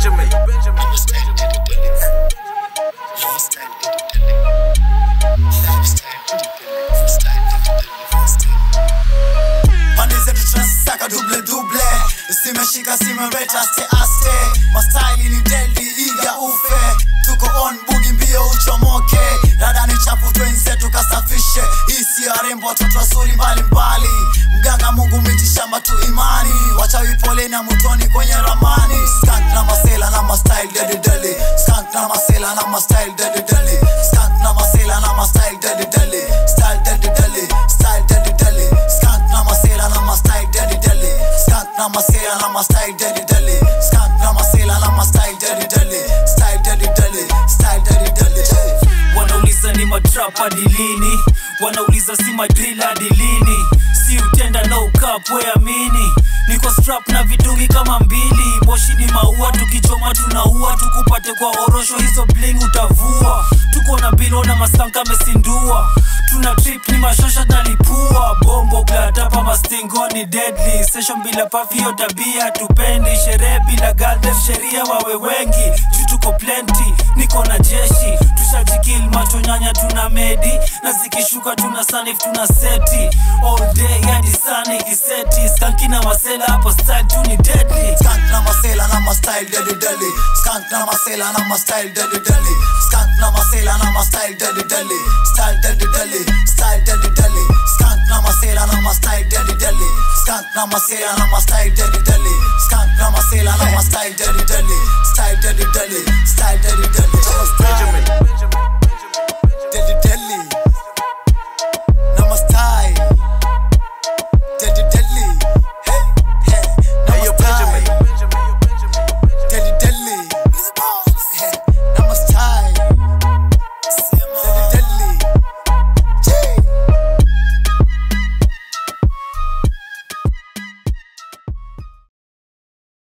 Benjamin. pande zetu tunasaka duble duble simeshika simeweta aste aste mastaili ni deldi iga ufe tuko on bugi mbio uchomoke dada ni chafu twenzetu kasafishe hisi ya rembo watoto wazuri mbalimbali mganga mungu mitishamba tu imani wachawi pole na mutoni kwenye ramani skank na masela na mastyle dedi deli skank na masela na mastyle dedi deli skank na masela na mastyle dedi deli style dedi deli style dedi deli skank na masela na mastyle dedi deli skank na masela na mastyle dedi deli skank na masela na mastyle dedi deli style dedi deli style dedi deli wanauliza ni matrap hadi lini wanauliza si madril hadi lini si utenda no cup weamini niko strap na vidungi kama mbili moshi ni maua tukichoma tunaua tukupate kwa orosho hizo bling utavua tuko na bilo na masanka mesindua tuna trip ni mashosha nalipua bombo glatapa mastingo ni deadly session bila pafio tabia tupendi sherehe bila galde sheria wawe wengi juu tuko plenty niko na jeshi tushajikil macho nyanya tuna medi na zikishuka tuna sanif tuna seti all day hadi sana ikiseti skanki na masela hapo style tu ni deadly Skank na masela na ma style dedi deli Skank na masela na ma style dedi deli Skank na masela na ma style dedi deli Style dedi deli Style dedi deli Skank na masela na ma style dedi deli Skank na masela na ma style dedi deli Skank na masela na ma style dedi deli Style dedi deli Style dedi deli Benjamin.